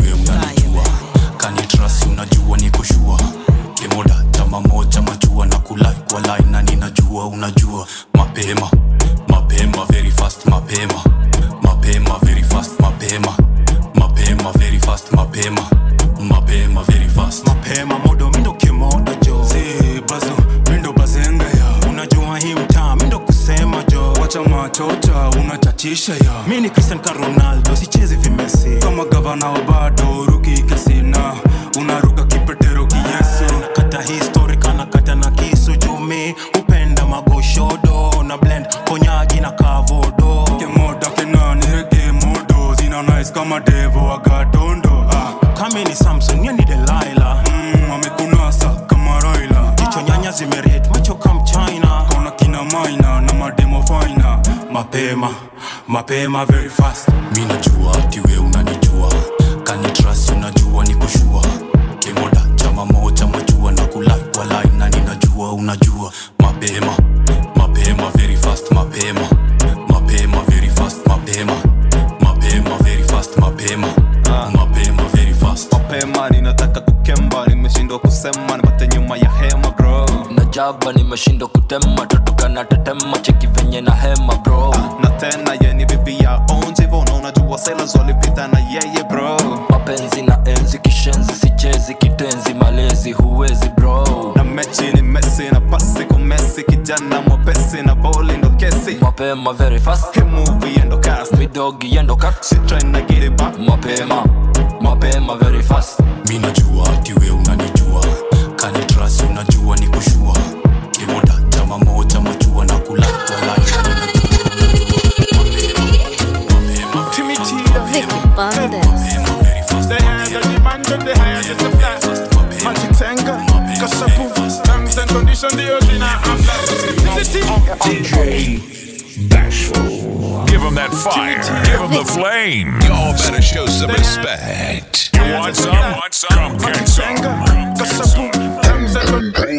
kanitrasi unajua niko shua kimoda chama moja machua na kulai kwa lai na ninajua unajua mapema mapema very fast mapema mapema very fast mapema mapema very fast mapema mapema very fast mapema modo mindo kimoda jo si bazo mindo bazenga ya unajua hii mtaa mindo kusema jo wacha machota unachatisha ya mi ni cristian ka ronaldo sichezi vimesi kama gavana wa bado ruki kasina unaruka kipetero kiyesu nakata histori kanakata na kisu jumi upenda magoshodo na blend konyagi na kavodo kemoda kenani rege modo zina nice kama devo agatondo ah. kame ni samson ye ni delaila mm, amekunasa kama raila jicho nyanya zimeret macho kam china kona kina maina na mademo faina mapema mapema very fast mi najua ati we unanijua kanitrasi unajua nikushua kemoda chama moja majua na kulai kwa lai na ninajua unajua mapema mapema very fast mapema mapema very fast mapema mapema very fast mapema mapema very fast mapema ninataka kukemba nimeshindwa kusema nipate nyuma ya hema bro najaba nimeshindwa kutema totoka na tetema cheki venye na hema bro na tena yeni bibi ya onjivo na unajua sailors walipita na yeye bro mapenzi na enzi kishenzi sichezi kitu mapenzi malezi huwezi bro na mechi ni mesi na pasi kumesi kijana mwepesi na boli ndo kesi mapema very fast hii movie endo cast midogi endo cut she trying to get it back mapema mapema very fast mi najua ati we unanijua kanitrasi unajua ni kushua kimoda chama moja machua na kula kwa laina Timmy T, the hands of the man to the hands of the fly. Magic Tenga, Kasapu, terms and conditions, the original. I'm DJ Bashful. Give him that fire. Give him the flame. Y'all better show some respect. You want some? Want some? Come get some. Kasapu, terms and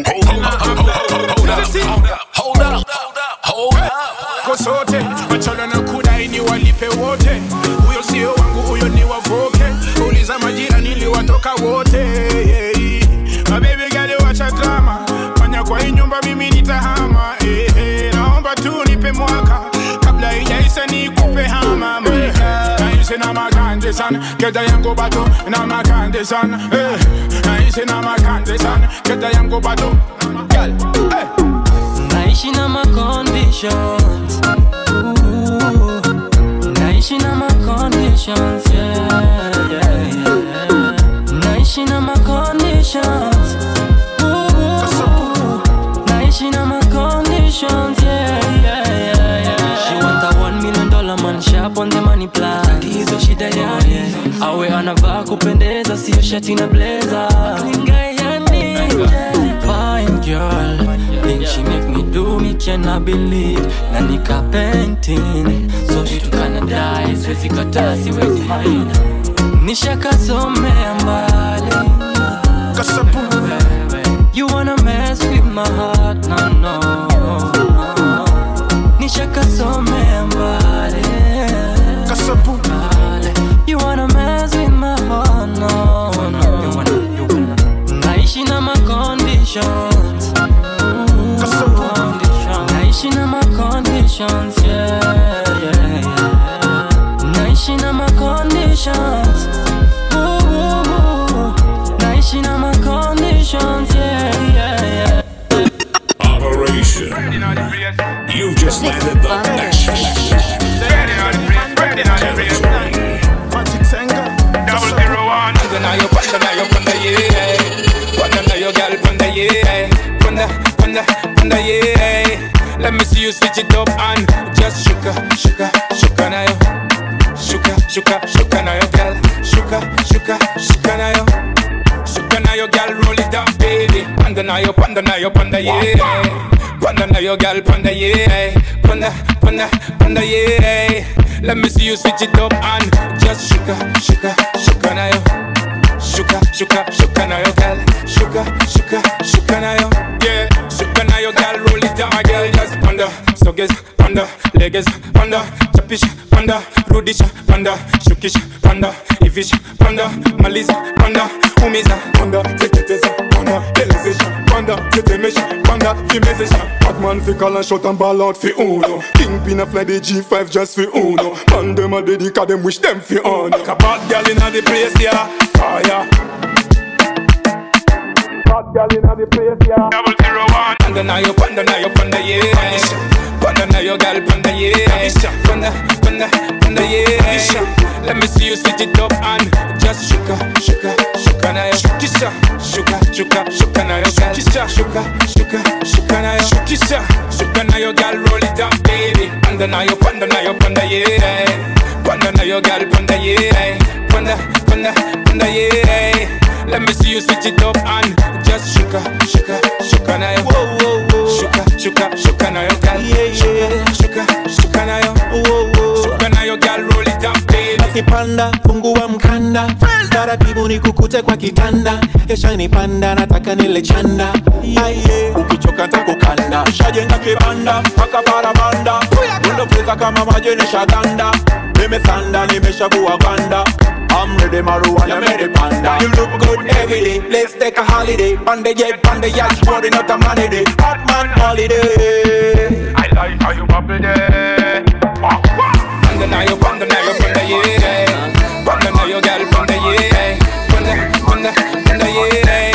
Hold up. Hold up. Hold up. kosote wachana na kudai ni walipe wote huyo sio wangu huyo ni wavoke uliza majira niliwatoka wote yeah. mabebi gani wacha drama fanya kwa hii nyumba mimi nitahama eh, eh. naomba tu nipe mwaka kabla ijaisa nikupe hama mweka naishi na makande sana keda yangu bato na makande sana eh. naishi na makande sana keda yangu bato Girl, eh. naishi na ma conditions Ooh. naishi na ma conditions yeah, yeah, yeah. naishi na ma conditions Ooh. naishi na ma conditions yeah, yeah, yeah, yeah. she want a one million dollar man sharp on the money plan hizo shida yani awe anavaa kupendeza sio shati na blazer Lingayani, fine girl Think she make me do me cannot believe na nika painting so vitu kana die siwezi kataa siwezi mind nishakasomea mbali Kasapu. You wanna mess with my heart, no, no, no. Nishakasomea mbali Kasapu. You wanna mess with my heart, no, no. You wanna, you wanna. Naishi na ma conditions Conditions. Naishi na ma conditions, yeah, yeah, yeah. Naishi na ma conditions Ooh, Naishi na ma conditions, yeah, yeah, yeah. Operation. You've just landed the best. Double zero one. Panda na yo, panda na yo, panda yeah. Panda na yo, girl, panda yeah. Panda, panda, panda yeah. Let me see you switch it up and just shuka, shuka, shuka na yo. Shuka, shuka, shuka na yo, girl. Shuka, shuka, shuka na yo. Shuka na yo, girl, roll it up, baby. Panda na yo, panda na yo, panda yeah. Panda na yo, girl, panda yeah. Panda, panda, panda yeah. Let me see you switch it up and just shuka, shuka, shuka na yo. Shuka, shuka, shuka na yo, girl. Shuka, shuka, shuka na yo. Yeah, shuka na yo, girl. Roll it down, my girl. Just panda, stogies, panda, legs, panda, chapish, panda, rudish, panda, shukish, panda, ivish, panda, maliza, panda, umiza, panda, teketeza, panda, elezesha, panda, tetemesha, panda, fimezesha. Batman fi call and shot and ball out fi uno Kingpin a fly the G5 just fi uno Man dem a dedica dem wish dem fi on Like a bad girl inna the place, yeah. Fire. Bad girl inna the place yeah Double zero one. Panda na yo, panda na yo, panda yeah. Panda na yo, girl, panda yeah. Panda, panda, panda yeah. Let me see you switch it up and just shuka, shuka, shuka na yo. Shukisha, shuka, shuka, shuka na yo, girl. Shuka, shuka, shuka na yo. Shukisha, shuka na yo, girl, roll it up, baby. Panda na yo, panda na yo, panda yeah. Panda na yo, girl, panda yeah. Panda, panda, panda yeah. Let me see you switch it up and just shuka, shuka, shuka na yo. Whoa, whoa, whoa. Shuka, shuka, shuka na yo, girl. Yeah, yeah. Shuka, shuka na yo. Whoa, whoa. Shuka na yo, girl, roll it up, baby. basi panda fungua mkanda taratibu ni kukute kwa kitanda yashanipanda nataka nile chanda Aye, ukichoka ntakukanda shajenga kibanda mpaka parabanda undofeza kama majenesha ganda nimesanda nimeshavua gwanda I'm ready, marijuana, ready, panda. You look good every day. Let's take a holiday. Panda jet, panda yacht, rolling out the money day. Hot man holiday. I like how you bubble there. Panda na yo, panda na yo, panda yeah. Panda na yo, girl, panda yeah. Panda, panda, panda yeah.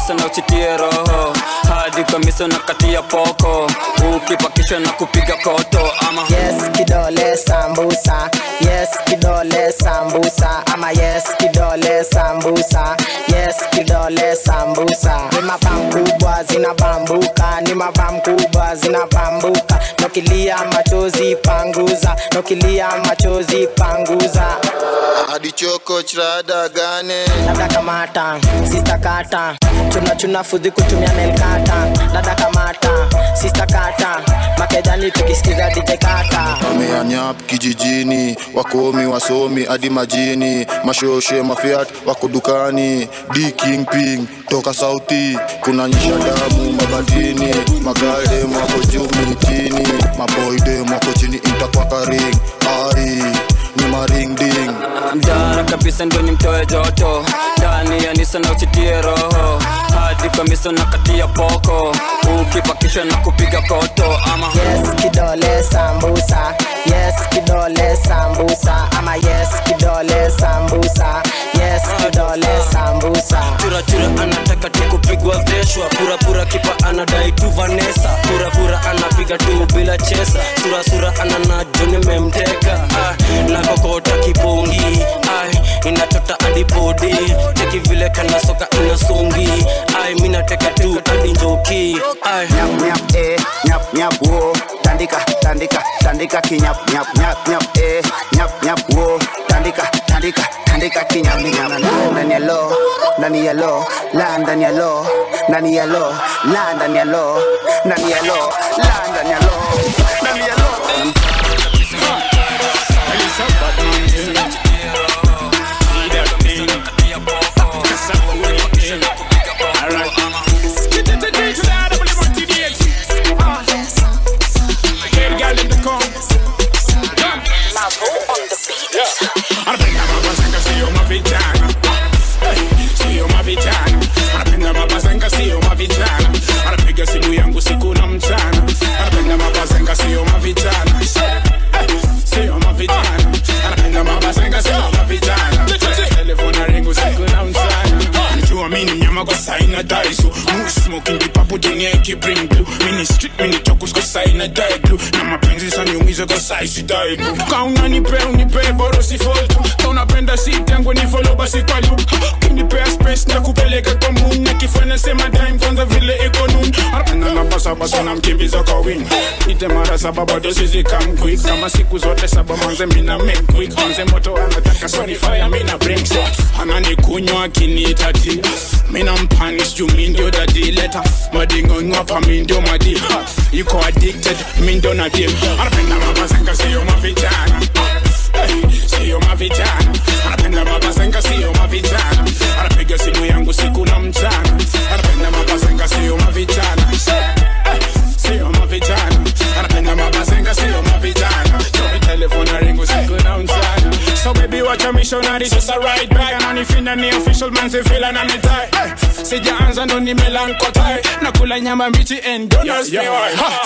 anisa na uchitie roho hadi kamisa na katia poko ukipakisha na kupiga koto ama yes kidole sambusa yes kidole sambusa ama yes kidole sambusa yes kidole sambusa ni mabam kubwa zinabambuka ni mabam kubwa zinabambuka nokilia machozi panguza nokilia machozi panguza hadi choko chrada gane dada kamata sista kata chuna chuna fudhi kutumia nelkata dada kamata sista kata makejani tukisikiza dj kata wameanyap kijijini wakomi wasomi hadi majini mashoshe mafiat wako dukani d king ping toka sauti kuna nyisha damu mabatini magaldem wako juu mitini maboydem wako chini intakwakaring ari ni maringding mjara kabisa ndo nimtoe joto ndani ya nisa na uchitie roho hadi kamisa na katia poko ukipakisha na kupiga koto ama yes kidole sambusa yes kidole sambusa ama yes kidole sambusa yes kidole sambusa churachura anataka tu kupigwa veshwa purapura kipa anadai tu vanesa purapura anapiga tu bila chesa surasura ananajo nimemteka ah, na kokota kipongi ah, inatota adipodi cheki vile kanasoka inasongi ai minateka tu hadi njoki ai nyap nyap eh nyap nyap wo tandika tandika tandika kinyap nyap nyap nyap eh nyap nyap wo tandika tandika tandika kinyap nyap ndani ya lo ndani ya lo la ndani ya lo ndani ya lo la ndani ya lo ndani ya lo la ndani ya lo ndani ya lo Anapenda mabazenga sio mavijana Eh, sio mavijana anapenda mabazenga sio mavijana anapiga simu yangu siku na mchana anapenda mabazenga sio mavijana Eh, sio mavijana anapenda mabazenga sio mavijana telefona ringu siku na mchana anajua mini mnyama kwa saina daisu mu smoking dipapo dunia ikibring blue mini street mini tokus kwa saina die blue na mapenzi sanyumiza kwa saisi die blue kauna nipe unipe boro si foltu kaunapenda si tangu ni follow basi kwa loop kinipea space na kupeleka kwa moon na kifanya sema time kwanza vile iko noon anapenda na basa basa na mkimbiza kwa wing ite mara saba bado sisi come quick kama siku zote saba manze mina make quick manze moto anataka sony fire mina bring so ananikunywa akiniitati mina mpanish juu mi ndio dadi leta madingo ngwapa mi ndio madi Ha, yuko addicted mi ndio nadim anapenda mabazenga sio mavijana Eh, sio mavijana anapenda mabazenga sio mavijana anapiga simu yangu siku na mchana anapenda mabazenga sio mavijana Eh, sio mavijana anapenda mabazenga sio mavijana chomi telefona ringu siku na mchana so baby wacha missionary sasa right back ananifinda ni official man si feel ananitai eh, sijaanza ndo nimelankotai nakula nyama mbichi and don't ask me why ha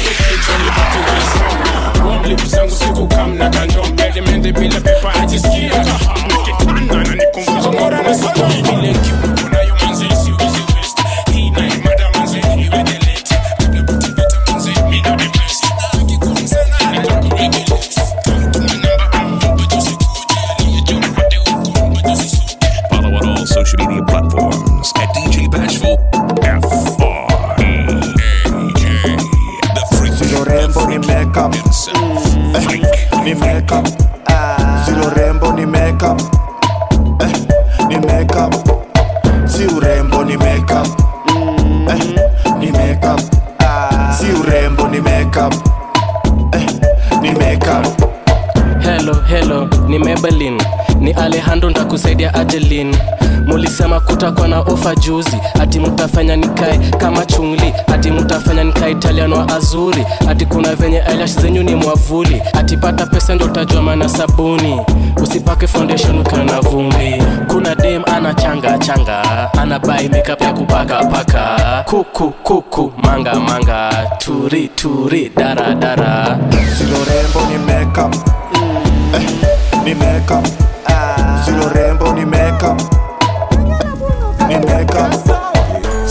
Lips zangu siku kam na kanjo mbele mende bila pepa ajisikia kaha Nikitanda na nikumbuza mora na soko Ile kiu kuna yu manzi isi uizi west Hii na imada manzi iwe delete Kabla puti beta manzi mi do the best Wiki kwa msana ni taku regulate Tuma namba mba josi kuji Aliye jona hade uko mba josi suki Follow on all social media platforms at DJ Bashful F R E A K. The freak Silo rembo ni makeup eh, ni makeup Silo rembo ni makeup eh, ni makeup Si urembo ni makeup eh, ni makeup Si urembo ni makeup eh, ni makeup helo helo ni mebelin ni alejandro ntakusaidia ajelin mulisema kutakuwa na ofa juzi ati mutafanya nikae kama chungli ati mutafanya nikae italiano wa azuri ati kuna venye eyelash zenyu ni mwavuli ati pata pesa ndo utajua mana sabuni usipake foundation ukiwa na vumbi kuna dem ana changa changa ana bai makeup ya kupaka paka kuku kuku manga manga turi turi dara dara Silo rembo ni makeup eh, ni makeup Silo rembo ni makeup ni makeup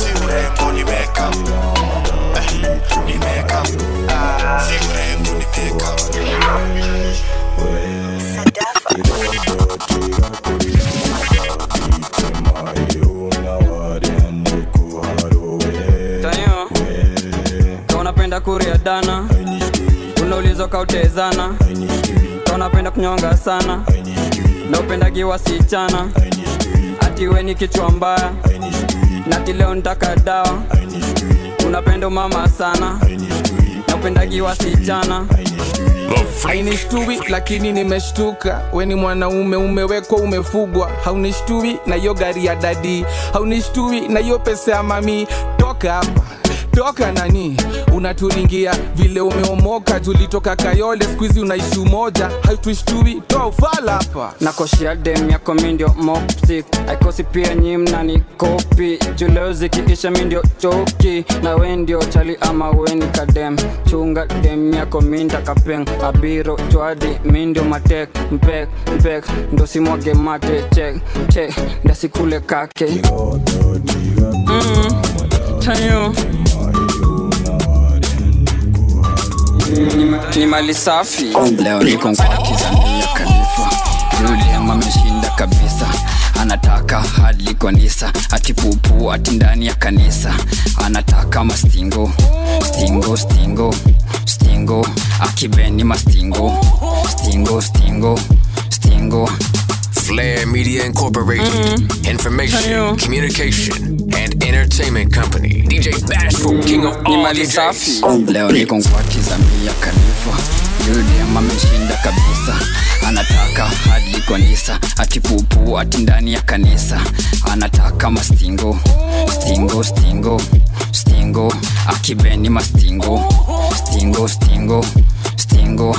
dana unaulizwa kautezana kaunapenda kunyonga sana na upendagi wasichana ati we ni kichwa mbaya nati leo ntaka dawa unapenda umama sana na upendagi wasichana hainishtui lakini nimeshtuka we ni mwanaume umewekwa umefugwa haunishtui na hiyo gari ya dadi haunishtui na hiyo pesa ya mami toka hapa toka nani unaturingia vile umeomoka tulitoka kayole skuizi unaishi umoja hautushtui toa ufala hapa nakoshia dem yako mindio mopsik aikosi pia nyimna ni kopi juleo zikiisha mindio choki na we ndio chali ama weni kadem chunga dem yako minda kapeng abiro chwadi mindio matek mpek mpek ndo simwage mate chek chek ndasikule kake mm, tayo ni mali safi leo niko kwake Zambia Khalifa Julian ameshinda kabisa anataka hadi kanisa ati pupu ati ndani ya kanisa anataka mastingo stingo stingo stingo akibeni mastingo stingo stingo stingo Flair Media Incorporated. Information, communication, and entertainment company. DJ Bashful, king of ni all mali DJs. safi leo niko kwake Zambia Khalifa Julian ameshinda kabisa anataka hadi kanisa ati pupu ati ndani ya kanisa anataka mastingo stingo stingo stingo akibeni mastingo stingo stingo stingo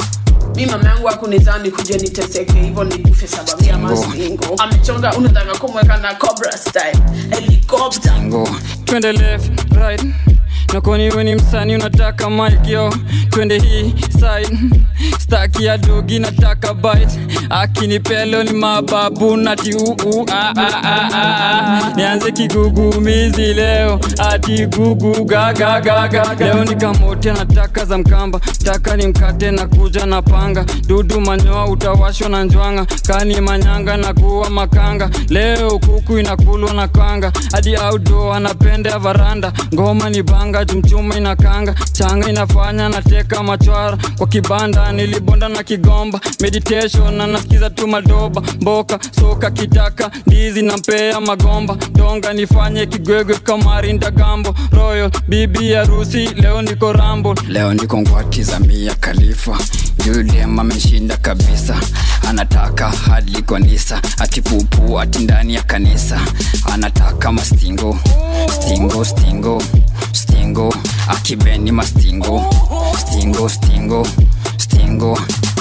mi mama yangu akunizani kuja niteseke hivyo nikufe sababu ya mastingo amechonga unataka kumweka na cobra style helicopter Go. twende left right nakoni we ni msani unataka mic yo twende hii side staki ya dogi nataka bite akinipelo ni mababu nati uu ah, ah, ah, ah, ah. nianze kigugumizi leo ati gugu gagagaga leo nikamote nataka za mkamba taka ni mkate na kuja na panga dudu manyoa utawashwa na njwanga kani manyanga na kuwa makanga leo kuku inakulwa na kanga hadi outdoor anapenda ya varanda ngoma ni banga jumchuma inakanga changa inafanya nateka machwara kwa kibanda nilibonda na kigomba meditation na nasikiza tu madoba mboka soka kitaka ndizi na mpea magomba donga nifanye kigwegwe kamari ndagambo royal bibi harusi leo niko rambo leo niko ngwati za mia khalifa juliam ameshinda kabisa anataka hadi kanisa ati pupu ati ndani ya kanisa anataka mastingo stingo stingo stingo akibeni mastingo stingo stingo stingo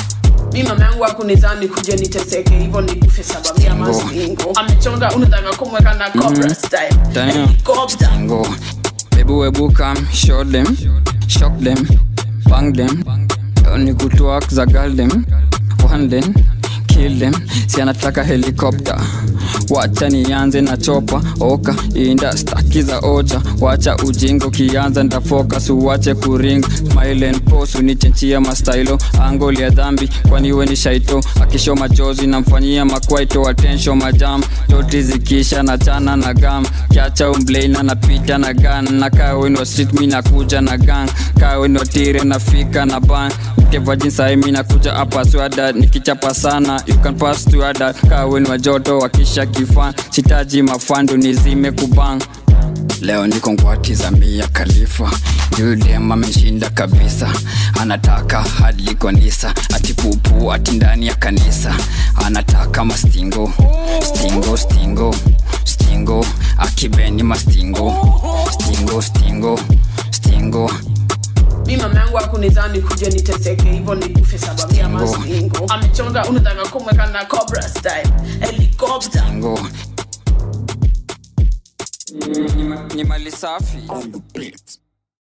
mi mama yangu akunizani kuja niteseke hivyo nikufe sababu ya mastingo amechonga unataka kumweka na cobra Mhm. style Damn. helicopter Go. Baby, we book 'em, show them, shock them, bang them. Only good to work, zagal them, one them, kill them. Si anataka helikopter wacha nianze na chopa oka inda staki za oja wacha ujingo kianza ndafokas uwache kuring smile and pose unichenchia mastailo angoli ya dhambi kwani we ni shaito akisho machozi namfanyia makwaito atensho majam toti zikisha na chana na gam kiacha umbleina napita na gan na kaa wenwa street mi nakuja na gang kaa wenwa tire nafika na ban mkevajinsahi mi nakuja hapa swada nikichapa sana you can pass to ada kaa wenwa joto wakisha kifan sitaji mafandu nizime kubang leo niko ngwati za mia khalifa juliam ameshinda kabisa anataka hadi kanisa ati pupu ati ndani ya kanisa anataka mastingo stingo stingo stingo akibeni mastingo stingo stingo stingo mi mama yangu akunizani kuja niteseke hivyo nikufe sababu ya mastingo amechonga unataka kumweka na cobra style helicopter Ngo. Ni, ni mali safi